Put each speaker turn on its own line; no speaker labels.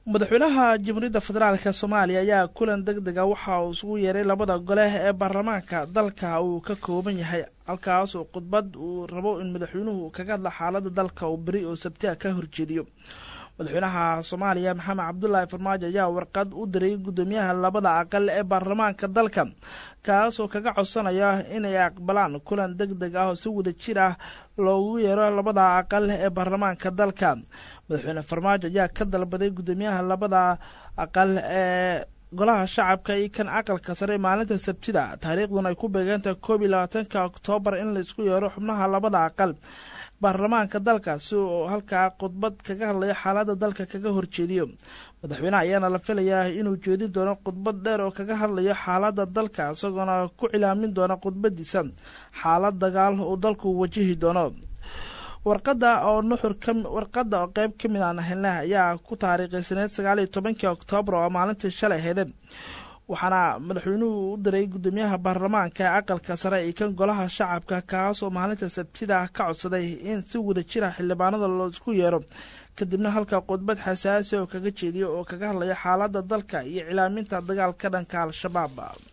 madaxweynaha jamhuuriyadda federaalk soomaaliya ayaa kulan deg dega waxa uu isugu yeeray labada gole ee baarlamaanka dalka uu ka kooban yahay halkaas oo khudbad uu rabo in madaxweynuhu kaga hadla xaalada dalka uu beri oo sabtiha ka horjeediyo madaxweynaha soomaaliya maxamed cabdulaahi farmaajo ayaa warqad u diray guddoomiyaha labada aqal ee baarlamaanka dalka kaasoo kaga codsanaya inay aqbalaan kulan deg deg ah oo si wada jir ah loogu yeero labada aqal ee baarlamaanka dalka madaxweyne farmaajo ayaa ka dalbaday guddoomiyaha labada aqal ee golaha shacabka iyo kan aqalka sare maalinta sabtida taariikhduna ay ku beegantahay koob iyo labaatanka oktoobar in laisku yeero xubnaha labada aqal baarlamaanka dalka si uu halkaa khudbad kaga hadlayo xaalada dalka kaga horjeediyo madaxweyneha ayaana la filayaa inuu jeedin doono khudbad dheer oo kaga hadlayo xaalada dalka isagoona ku cilaamin doona khudbadiisa xaalad dagaal uu dalku wajihi doono warqada oo nuxur warqada oo qeyb ka mid aan helna ayaa ku taariikhisaneyd sagaal iyo tobankii oktoobar oo maalintii shalay hede waxaana madaxweynuhu u diray guddoomiyaha baarlamaanka ee aqalka sare iyo kan golaha shacabka kaas oo maalinta sabtida ka codsaday in si wada jira xildhibaanada loo isku yeero kadibna halka khudbad xasaasi oo kaga jeediyo oo kaga hadlaya xaalada dalka iyo cilaaminta dagaalka dhanka al-shabaab